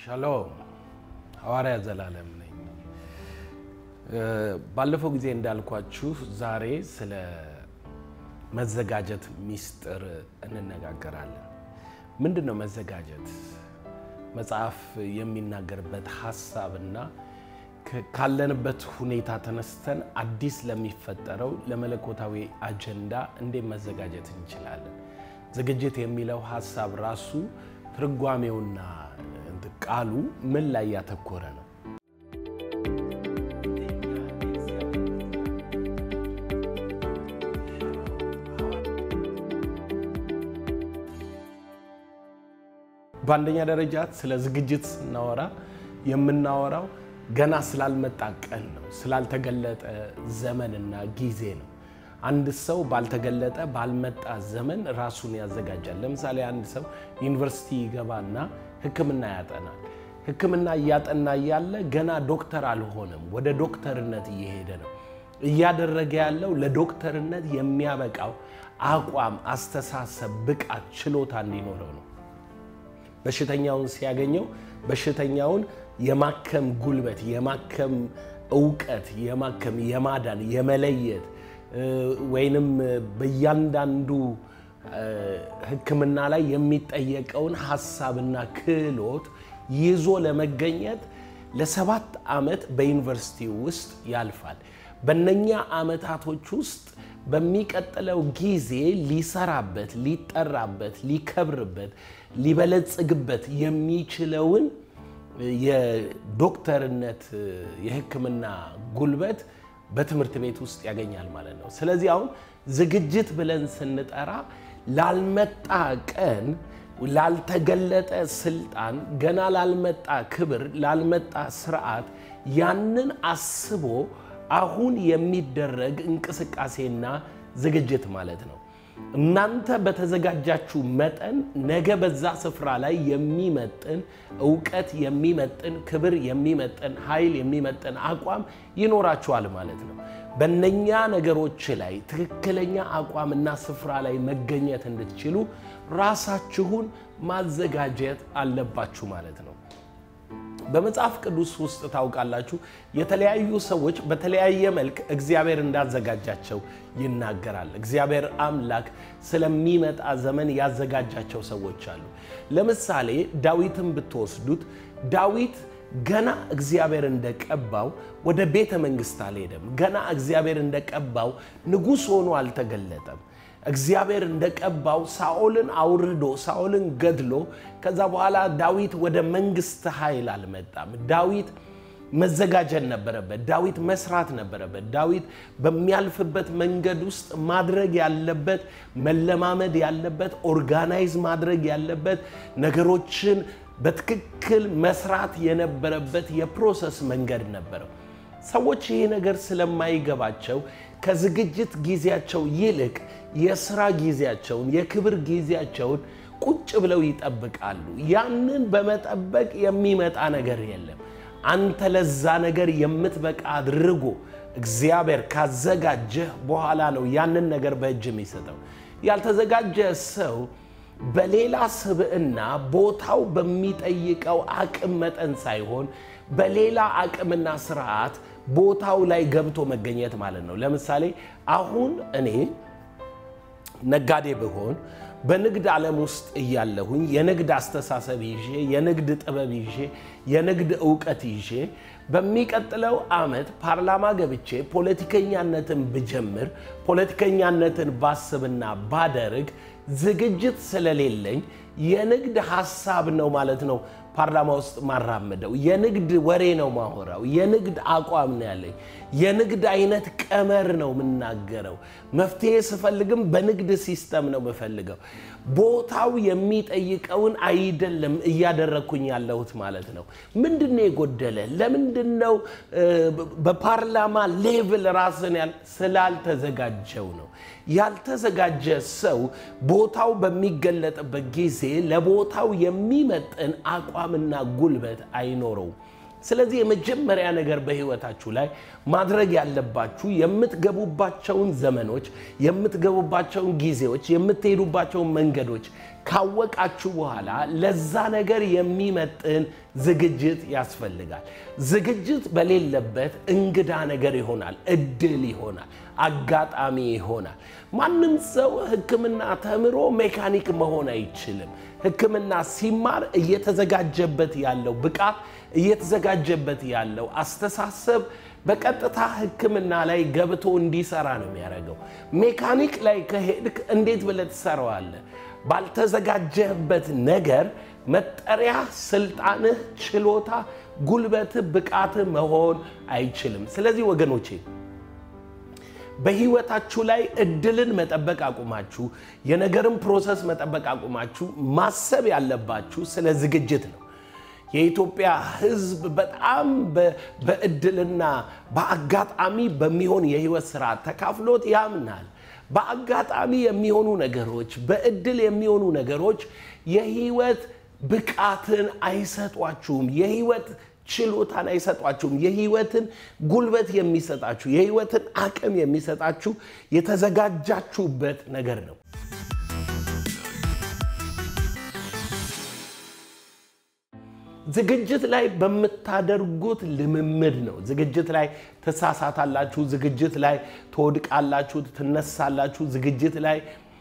ሻሎም ሐዋርያ ዘላለም ነኝ። ባለፈው ጊዜ እንዳልኳችሁ ዛሬ ስለ መዘጋጀት ሚስጥር እንነጋገራለን። ምንድን ነው መዘጋጀት? መጽሐፍ የሚናገርበት ሀሳብና ካለንበት ሁኔታ ተነስተን አዲስ ለሚፈጠረው ለመለኮታዊ አጀንዳ እንዴት መዘጋጀት እንችላለን? ዝግጅት የሚለው ሀሳብ ራሱ ትርጓሜውና ቃሉ ምን ላይ ያተኮረ ነው? በአንደኛ ደረጃ ስለ ዝግጅት ስናወራ የምናወራው ገና ስላልመጣ ቀን ነው፣ ስላልተገለጠ ዘመንና ጊዜ ነው። አንድ ሰው ባልተገለጠ ባልመጣ ዘመን ራሱን ያዘጋጃል። ለምሳሌ አንድ ሰው ዩኒቨርሲቲ ይገባና ሕክምና ያጠናል። ሕክምና እያጠና እያለ ገና ዶክተር አልሆነም፣ ወደ ዶክተርነት እየሄደ ነው። እያደረገ ያለው ለዶክተርነት የሚያበቃው አቋም፣ አስተሳሰብ፣ ብቃት፣ ችሎታ እንዲኖረው ነው። በሽተኛውን ሲያገኘው በሽተኛውን የማከም ጉልበት፣ የማከም እውቀት፣ የማከም የማዳን የመለየት ወይንም በእያንዳንዱ ሕክምና ላይ የሚጠየቀውን ሀሳብና ክህሎት ይዞ ለመገኘት ለሰባት ዓመት በዩኒቨርሲቲ ውስጥ ያልፋል። በእነኛ ዓመታቶች ውስጥ በሚቀጥለው ጊዜ ሊሰራበት፣ ሊጠራበት፣ ሊከብርበት፣ ሊበለጽግበት የሚችለውን የዶክተርነት የሕክምና ጉልበት በትምህርት ቤት ውስጥ ያገኛል ማለት ነው። ስለዚህ አሁን ዝግጅት ብለን ስንጠራ ላልመጣ ቀን፣ ላልተገለጠ ስልጣን፣ ገና ላልመጣ ክብር፣ ላልመጣ ስርዓት ያንን አስቦ አሁን የሚደረግ እንቅስቃሴና ዝግጅት ማለት ነው። እናንተ በተዘጋጃችሁ መጠን ነገ በዛ ስፍራ ላይ የሚመጥን እውቀት የሚመጥን ክብር የሚመጥን ኃይል የሚመጥን አቋም ይኖራችኋል ማለት ነው። በእነኛ ነገሮች ላይ ትክክለኛ አቋምና ስፍራ ላይ መገኘት እንድትችሉ ራሳችሁን ማዘጋጀት አለባችሁ ማለት ነው። በመጽሐፍ ቅዱስ ውስጥ ታውቃላችሁ፣ የተለያዩ ሰዎች በተለያየ መልክ እግዚአብሔር እንዳዘጋጃቸው ይናገራል። እግዚአብሔር አምላክ ስለሚመጣ ዘመን ያዘጋጃቸው ሰዎች አሉ። ለምሳሌ ዳዊትን ብትወስዱት ዳዊት ገና እግዚአብሔር እንደቀባው ወደ ቤተ መንግሥት አልሄደም። ገና እግዚአብሔር እንደቀባው ንጉሥ ሆኖ አልተገለጠም። እግዚአብሔር እንደቀባው ሳኦልን አውርዶ ሳኦልን ገድሎ ከዛ በኋላ ዳዊት ወደ መንግስት ኃይል አልመጣም። ዳዊት መዘጋጀት ነበረበት። ዳዊት መስራት ነበረበት። ዳዊት በሚያልፍበት መንገድ ውስጥ ማድረግ ያለበት መለማመድ ያለበት ኦርጋናይዝ ማድረግ ያለበት ነገሮችን በትክክል መስራት የነበረበት የፕሮሰስ መንገድ ነበረው። ሰዎች ይሄ ነገር ስለማይገባቸው ከዝግጅት ጊዜያቸው ይልቅ የስራ ጊዜያቸውን የክብር ጊዜያቸውን ቁጭ ብለው ይጠብቃሉ። ያንን በመጠበቅ የሚመጣ ነገር የለም። አንተ ለዛ ነገር የምትበቃ አድርጎ እግዚአብሔር ካዘጋጀህ በኋላ ነው ያንን ነገር በእጅ የሚሰጠው። ያልተዘጋጀ ሰው በሌላ ስብዕና ቦታው በሚጠይቀው አቅም መጠን ሳይሆን በሌላ አቅምና ስርዓት ቦታው ላይ ገብቶ መገኘት ማለት ነው። ለምሳሌ አሁን እኔ ነጋዴ ብሆን በንግድ ዓለም ውስጥ እያለሁኝ የንግድ አስተሳሰብ ይዤ የንግድ ጥበብ ይዤ የንግድ እውቀት ይዤ በሚቀጥለው ዓመት ፓርላማ ገብቼ ፖለቲከኛነትን ብጀምር ፖለቲከኛነትን ባስብና ባደርግ ዝግጅት ስለሌለኝ የንግድ ሀሳብ ነው ማለት ነው ፓርላማ ውስጥ ማራምደው የንግድ ወሬ ነው ማወራው። የንግድ አቋም ነው ያለኝ። የንግድ አይነት ቀመር ነው የምናገረው። መፍትሄ ስፈልግም በንግድ ሲስተም ነው የምፈልገው። ቦታው የሚጠይቀውን አይደለም እያደረግኩኝ ያለሁት ማለት ነው። ምንድን ነው የጎደለ? ለምንድን ነው በፓርላማ ሌቭል ራስን ስላልተዘጋጀው ነው። ያልተዘጋጀ ሰው ቦታው በሚገለጥበት ጊዜ ለቦታው የሚመጥን አቋምና ጉልበት አይኖረውም። ስለዚህ የመጀመሪያ ነገር በህይወታችሁ ላይ ማድረግ ያለባችሁ የምትገቡባቸውን ዘመኖች፣ የምትገቡባቸውን ጊዜዎች፣ የምትሄዱባቸውን መንገዶች ካወቃችሁ በኋላ ለዛ ነገር የሚመጥን ዝግጅት ያስፈልጋል። ዝግጅት በሌለበት እንግዳ ነገር ይሆናል፣ እድል ይሆናል፣ አጋጣሚ ይሆናል። ማንም ሰው ሕክምና ተምሮ ሜካኒክ መሆን አይችልም። ሕክምና ሲማር እየተዘጋጀበት ያለው ብቃት እየተዘጋጀበት ያለው አስተሳሰብ በቀጥታ ሕክምና ላይ ገብቶ እንዲሰራ ነው የሚያደርገው። ሜካኒክ ላይ ከሄድክ እንዴት ብለህ ትሰራዋለህ? ባልተዘጋጀህበት ነገር መጠሪያ ስልጣንህ፣ ችሎታ፣ ጉልበትህ፣ ብቃትህ መሆን አይችልም። ስለዚህ ወገኖቼ በህይወታችሁ ላይ እድልን መጠበቅ አቁማችሁ የነገርን ፕሮሰስ መጠበቅ አቁማችሁ ማሰብ ያለባችሁ ስለ ዝግጅት ነው። የኢትዮጵያ ህዝብ በጣም በእድልና በአጋጣሚ በሚሆን የህይወት ስርዓት ተካፍሎት ያምናል። በአጋጣሚ የሚሆኑ ነገሮች፣ በእድል የሚሆኑ ነገሮች የህይወት ብቃትን አይሰጧችሁም። የህይወት ችሎታን አይሰጧችሁም። የህይወትን ጉልበት የሚሰጣችሁ የህይወትን አቅም የሚሰጣችሁ የተዘጋጃችሁበት ነገር ነው። ዝግጅት ላይ በምታደርጉት ልምምድ ነው። ዝግጅት ላይ ትሳሳታላችሁ። ዝግጅት ላይ ትወድቃላችሁ፣ ትነሳላችሁ። ዝግጅት ላይ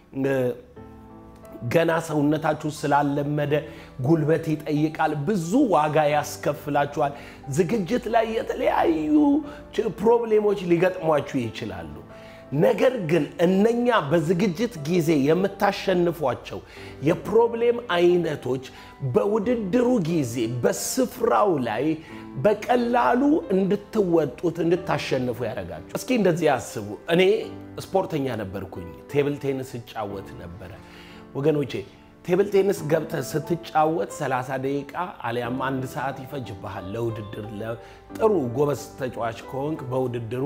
ገና ሰውነታችሁ ስላለመደ ጉልበት ይጠይቃል፣ ብዙ ዋጋ ያስከፍላችኋል። ዝግጅት ላይ የተለያዩ ፕሮብሌሞች ሊገጥሟችሁ ይችላሉ። ነገር ግን እነኛ በዝግጅት ጊዜ የምታሸንፏቸው የፕሮብሌም አይነቶች በውድድሩ ጊዜ በስፍራው ላይ በቀላሉ እንድትወጡት እንድታሸንፉ ያደርጋችሁ። እስኪ እንደዚህ ያስቡ። እኔ ስፖርተኛ ነበርኩኝ፣ ቴብል ቴኒስ እጫወት ነበረ። ወገኖቼ ቴብል ቴኒስ ገብተህ ስትጫወት 30 ደቂቃ አሊያም አንድ ሰዓት ይፈጅብሃል ለውድድር። ጥሩ ጎበዝ ተጫዋች ከሆንክ በውድድሩ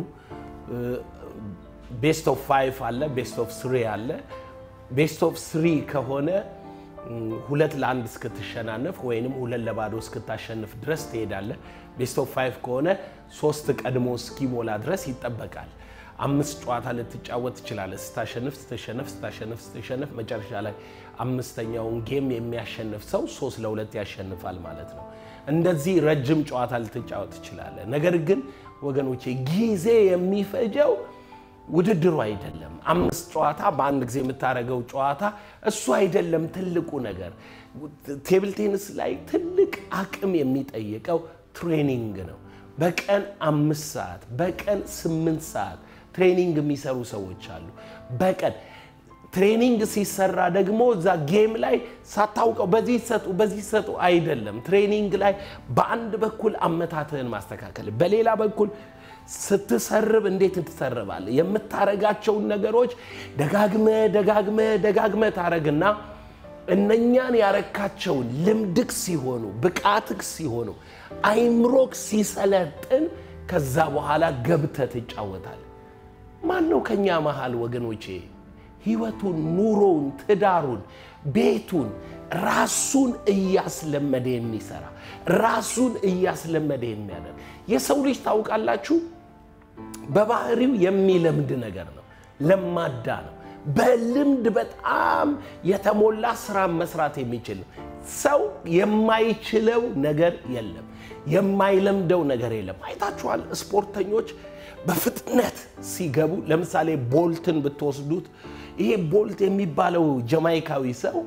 ቤስት ኦፍ ፋይቭ አለ፣ ቤስት ኦፍ ስሪ አለ። ቤስት ኦፍ ስሪ ከሆነ ሁለት ለአንድ እስክትሸናነፍ ወይንም ሁለት ለባዶ እስክታሸንፍ ድረስ ትሄዳለህ። ቤስት ኦፍ ፋይቭ ከሆነ ሶስት ቀድሞ እስኪሞላ ድረስ ይጠበቃል። አምስት ጨዋታ ልትጫወት ትችላለህ። ስታሸንፍ ስትሸነፍ ስታሸንፍ ስትሸነፍ መጨረሻ ላይ አምስተኛውን ጌም የሚያሸንፍ ሰው ሶስት ለሁለት ያሸንፋል ማለት ነው። እንደዚህ ረጅም ጨዋታ ልትጫወት ትችላለህ። ነገር ግን ወገኖቼ ጊዜ የሚፈጀው ውድድሩ አይደለም። አምስት ጨዋታ በአንድ ጊዜ የምታደርገው ጨዋታ እሱ አይደለም ትልቁ ነገር። ቴብል ቴኒስ ላይ ትልቅ አቅም የሚጠይቀው ትሬኒንግ ነው። በቀን አምስት ሰዓት በቀን ስምንት ሰዓት ትሬኒንግ የሚሰሩ ሰዎች አሉ። በቀን ትሬኒንግ ሲሰራ ደግሞ እዛ ጌም ላይ ሳታውቀው በዚህ ሰጡ በዚህ ሰጡ አይደለም። ትሬኒንግ ላይ በአንድ በኩል አመታትህን ማስተካከል፣ በሌላ በኩል ስትሰርብ እንዴት ትሰርባለህ? የምታረጋቸውን ነገሮች ደጋግመ ደጋግመ ደጋግመ ታረግና እነኛን ያረካቸውን ልምድክ ሲሆኑ ብቃትክ ሲሆኑ አይምሮክ ሲሰለጥን ከዛ በኋላ ገብተህ ትጫወታል። ማን ነው ከኛ መሃል ወገኖቼ ህይወቱን፣ ኑሮውን፣ ትዳሩን፣ ቤቱን ራሱን እያስለመደ የሚሰራ ራሱን እያስለመደ የሚያደርግ የሰው ልጅ ታውቃላችሁ፣ በባህሪው የሚለምድ ነገር ነው። ለማዳ ነው። በልምድ በጣም የተሞላ ስራ መስራት የሚችል ነው። ሰው የማይችለው ነገር የለም። የማይለምደው ነገር የለም። አይታችኋል። ስፖርተኞች በፍጥነት ሲገቡ ለምሳሌ ቦልትን ብትወስዱት ይሄ ቦልት የሚባለው ጀማይካዊ ሰው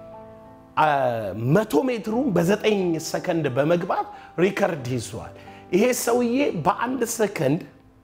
መቶ ሜትሩን በዘጠኝ ሰከንድ በመግባት ሪከርድ ይዟል። ይሄ ሰውዬ በአንድ ሰከንድ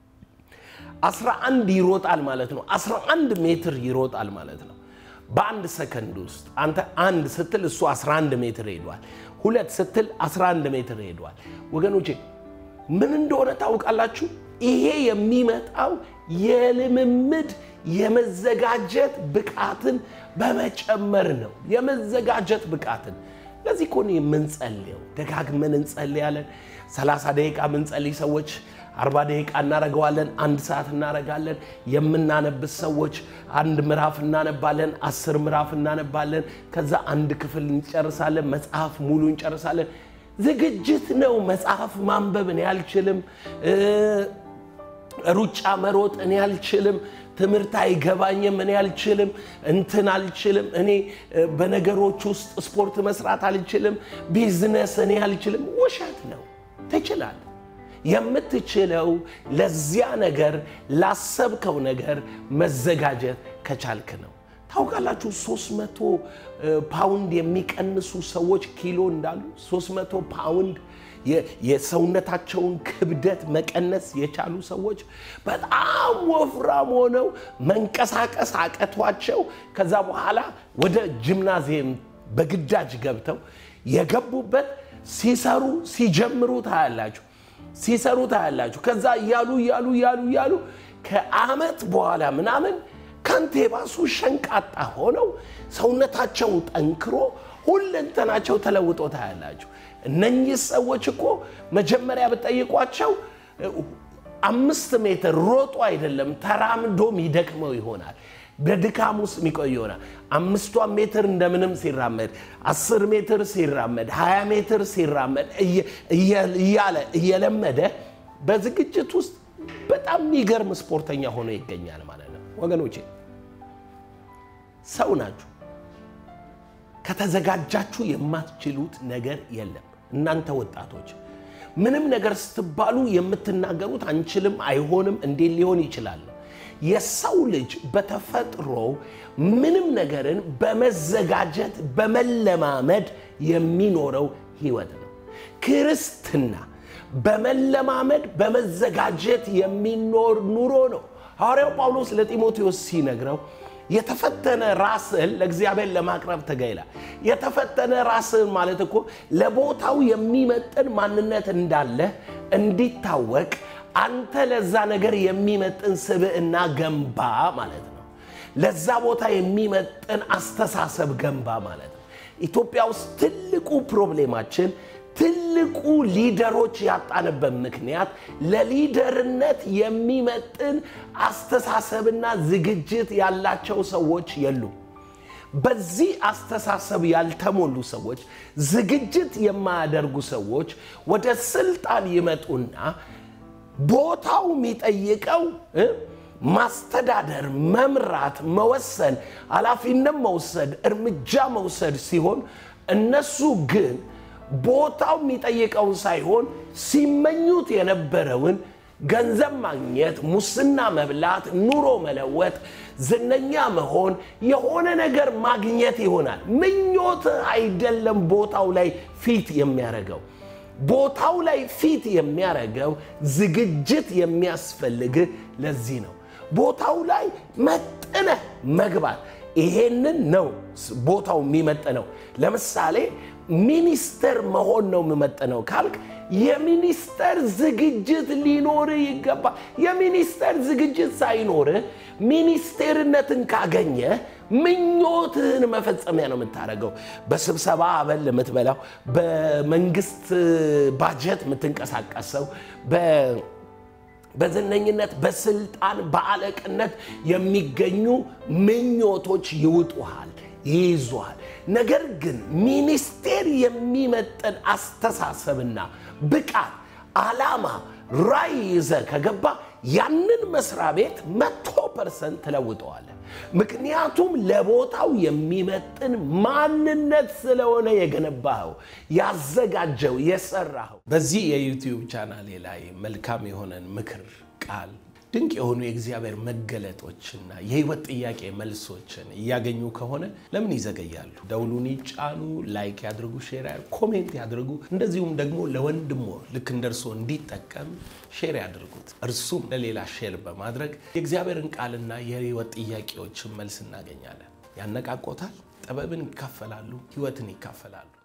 11 ይሮጣል ማለት ነው። 11 ሜትር ይሮጣል ማለት ነው በአንድ ሰከንድ ውስጥ። አንተ አንድ ስትል እሱ 11 ሜትር ሄዷል። ሁለት ስትል 11 ሜትር ሄዷል። ወገኖቼ ምን እንደሆነ ታውቃላችሁ? ይሄ የሚመጣው የልምምድ የመዘጋጀት ብቃትን በመጨመር ነው። የመዘጋጀት ብቃትን ለዚህ እኮ ነው የምንጸልየው። ደጋግመን እንጸልያለን። 30 ደቂቃ ምንጸልይ ሰዎች 40 ደቂቃ እናረገዋለን። አንድ ሰዓት እናረጋለን። የምናነብስ ሰዎች አንድ ምዕራፍ እናነባለን፣ አስር ምዕራፍ እናነባለን። ከዛ አንድ ክፍል እንጨርሳለን፣ መጽሐፍ ሙሉ እንጨርሳለን። ዝግጅት ነው። መጽሐፍ ማንበብ እኔ አልችልም። ሩጫ መሮጥ እኔ አልችልም። ትምህርት አይገባኝም፣ እኔ አልችልም፣ እንትን አልችልም፣ እኔ በነገሮች ውስጥ ስፖርት መስራት አልችልም፣ ቢዝነስ እኔ አልችልም። ውሸት ነው። ትችላለህ። የምትችለው ለዚያ ነገር ላሰብከው ነገር መዘጋጀት ከቻልክ ነው። ታውቃላችሁ 300 ፓውንድ የሚቀንሱ ሰዎች ኪሎ እንዳሉ 300 ፓውንድ የሰውነታቸውን ክብደት መቀነስ የቻሉ ሰዎች በጣም ወፍራም ሆነው መንቀሳቀስ አቀቷቸው ከዛ በኋላ ወደ ጂምናዚየም በግዳጅ ገብተው የገቡበት ሲሰሩ ሲጀምሩ ታያላችሁ ሲሰሩ ታያላችሁ። ከዛ እያሉ እያሉ እያሉ እያሉ ከዓመት በኋላ ምናምን ከንቴ ባሱ ሸንቃጣ ሆነው ሰውነታቸው ጠንክሮ ሁለንተናቸው ተለውጦ ታያላችሁ። እነኚህ ሰዎች እኮ መጀመሪያ ብጠይቋቸው አምስት ሜትር ሮጦ አይደለም ተራምዶ የሚደክመው ይሆናል። በድካም ውስጥ የሚቆይ ይሆናል። አምስቷን ሜትር እንደምንም ሲራመድ፣ አስር ሜትር ሲራመድ፣ ሀያ ሜትር ሲራመድ እያለ እየለመደ በዝግጅት ውስጥ በጣም የሚገርም ስፖርተኛ ሆኖ ይገኛል ማለት ነው። ወገኖቼ ሰው ናችሁ። ከተዘጋጃችሁ የማትችሉት ነገር የለም። እናንተ ወጣቶች ምንም ነገር ስትባሉ የምትናገሩት አንችልም፣ አይሆንም፣ እንዴት ሊሆን ይችላል? የሰው ልጅ በተፈጥሮ ምንም ነገርን በመዘጋጀት በመለማመድ የሚኖረው ህይወት ነው። ክርስትና በመለማመድ በመዘጋጀት የሚኖር ኑሮ ነው። ሐዋርያው ጳውሎስ ለጢሞቴዎስ ሲነግረው የተፈተነ ራስህን ለእግዚአብሔር ለማቅረብ ትጋ ይላል። የተፈተነ ራስህን ማለት እኮ ለቦታው የሚመጥን ማንነት እንዳለ እንዲታወቅ አንተ ለዛ ነገር የሚመጥን ስብዕና ገንባ ማለት ነው። ለዛ ቦታ የሚመጥን አስተሳሰብ ገንባ ማለት ነው። ኢትዮጵያ ውስጥ ትልቁ ፕሮብሌማችን ትልቁ ሊደሮች ያጣንበት ምክንያት ለሊደርነት የሚመጥን አስተሳሰብና ዝግጅት ያላቸው ሰዎች የሉም። በዚህ አስተሳሰብ ያልተሞሉ ሰዎች፣ ዝግጅት የማያደርጉ ሰዎች ወደ ስልጣን ይመጡና ቦታው የሚጠይቀው ማስተዳደር፣ መምራት፣ መወሰን፣ ኃላፊነት መውሰድ፣ እርምጃ መውሰድ ሲሆን እነሱ ግን ቦታው የሚጠይቀውን ሳይሆን ሲመኙት የነበረውን ገንዘብ ማግኘት፣ ሙስና መብላት፣ ኑሮ መለወጥ፣ ዝነኛ መሆን፣ የሆነ ነገር ማግኘት ይሆናል። ምኞት አይደለም ቦታው ላይ ፊት የሚያደርገው ቦታው ላይ ፊት የሚያደርገው ዝግጅት የሚያስፈልግ ለዚህ ነው። ቦታው ላይ መጥነህ መግባት ይሄንን ነው ቦታው የሚመጥነው። ለምሳሌ ሚኒስተር መሆን ነው የምመጥነው ካልክ የሚኒስተር ዝግጅት ሊኖር ይገባል። የሚኒስተር ዝግጅት ሳይኖር ሚኒስቴርነትን ካገኘ ምኞትህን መፈጸሚያ ነው የምታደርገው። በስብሰባ አበል የምትበላው፣ በመንግስት ባጀት የምትንቀሳቀሰው፣ በዝነኝነት፣ በስልጣን፣ በአለቅነት የሚገኙ ምኞቶች ይውጡሃል፣ ይይዙሃል። ነገር ግን ሚኒስቴር የሚመጥን አስተሳሰብና ብቃት፣ ዓላማ፣ ራዕይ ይዘህ ከገባ ያንን መስሪያ ቤት መቶ ፐርሰንት ትለውጠዋለህ። ምክንያቱም ለቦታው የሚመጥን ማንነት ስለሆነ የገነባኸው፣ ያዘጋጀው፣ የሰራኸው። በዚህ የዩቲዩብ ቻናሌ ላይ መልካም የሆነን ምክር ቃል ድንቅ የሆኑ የእግዚአብሔር መገለጦችና የህይወት ጥያቄ መልሶችን እያገኙ ከሆነ ለምን ይዘገያሉ? ደውሉን ይጫኑ፣ ላይክ ያድርጉ፣ ሼር ኮሜንት ያድርጉ። እንደዚሁም ደግሞ ለወንድሞ ልክ እንደ እርስዎ እንዲጠቀም ሼር ያድርጉት። እርሱም ለሌላ ሼር በማድረግ የእግዚአብሔርን ቃልና የህይወት ጥያቄዎችን መልስ እናገኛለን። ያነቃቆታል፣ ጥበብን ይካፈላሉ፣ ህይወትን ይካፈላሉ።